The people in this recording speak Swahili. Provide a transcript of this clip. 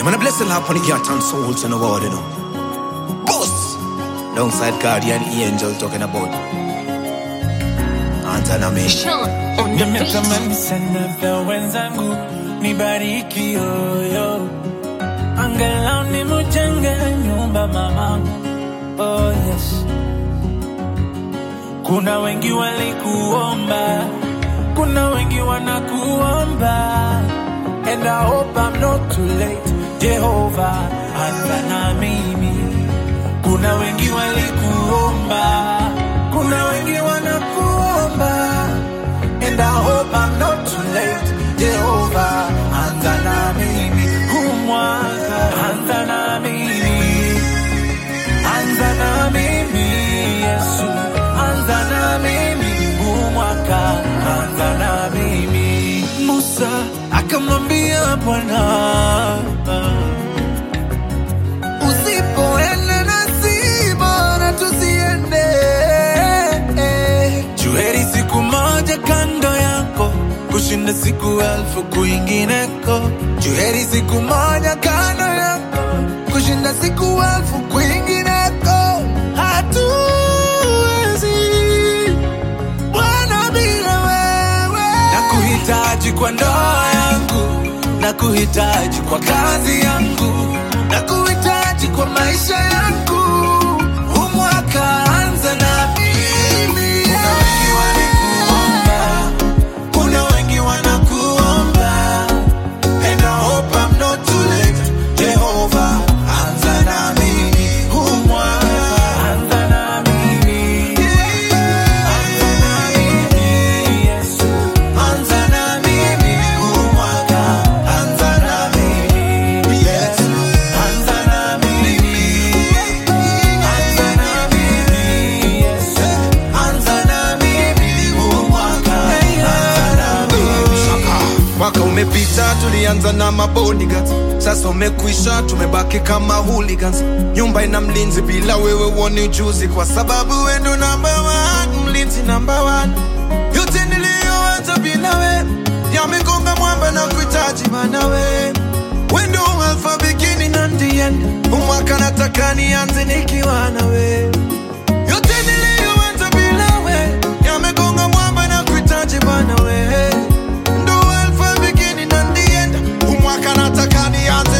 Man, I bless the Lord upon the heart and souls in the world, you know. Boss! Alongside guardian angel talking about. Antana me. Sean on the beat. Nimetamani sana vya wenzangu nibariki yoyo, angalau nimujenge nyumba mamangu. Oh yes, kuna wengi walikuomba, kuna wengi wanakuomba, and I hope I'm not too late. Jehova, anza na mimi. Kuna wengi walikuomba, kuna wengi wanakuomba And I hope I'm not too late. Jehovah, anza na mimi. Huu mwaka, anza na mimi. Anza na mimi, Yesu. Anza na mimi. Huu mwaka, anza na mimi. Musa akamwambia Bwana, usipoenda nasi bora tusiende. Juheri siku moja kando yako kushinda siku elfu kwingineko. Juheri siku moja kando yako kushinda siku elfu kwingineko. Hatuwezi Bwana bila wewe. Nakuhitaji kwa ndoa yangu, nakuhitaji kwa kazi yangu, nakuhitaji kwa maisha yangu. Huu mwaka anza na mimi. Kuna wengi walikuomba, kuna wengi wanakuomba, and I hope I'm not too late. Jehovah, anza na mimi. Huu mwaka anza na mimi. Anza na mimi, Yesu. Anza na mimi. Huu mwaka anza na mimi. Yesu. Anza na mimi. Anza na mimi, Yesu. Anza na mimi. Huu mwaka anza na mimi. Mwaka umepita tulianza na mabodyguards, sasa umekwisha, tumebaki kama hooligans. Nyumba ina mlinzi, bila wewe uone ujuzi, kwa sababu wewe ndo number one, mlinzi number one. Yote niliyoanza bila we yamegonga mwamba na kuhitaji maana we we ndo alpha beginning and the end. Huu mwaka nataka nianze nikiwa na we yote niliyoanza bila we yamegonga mwamba na kuhitaji bana we ndo alpha beginning and the end. Huu mwaka nataka nianze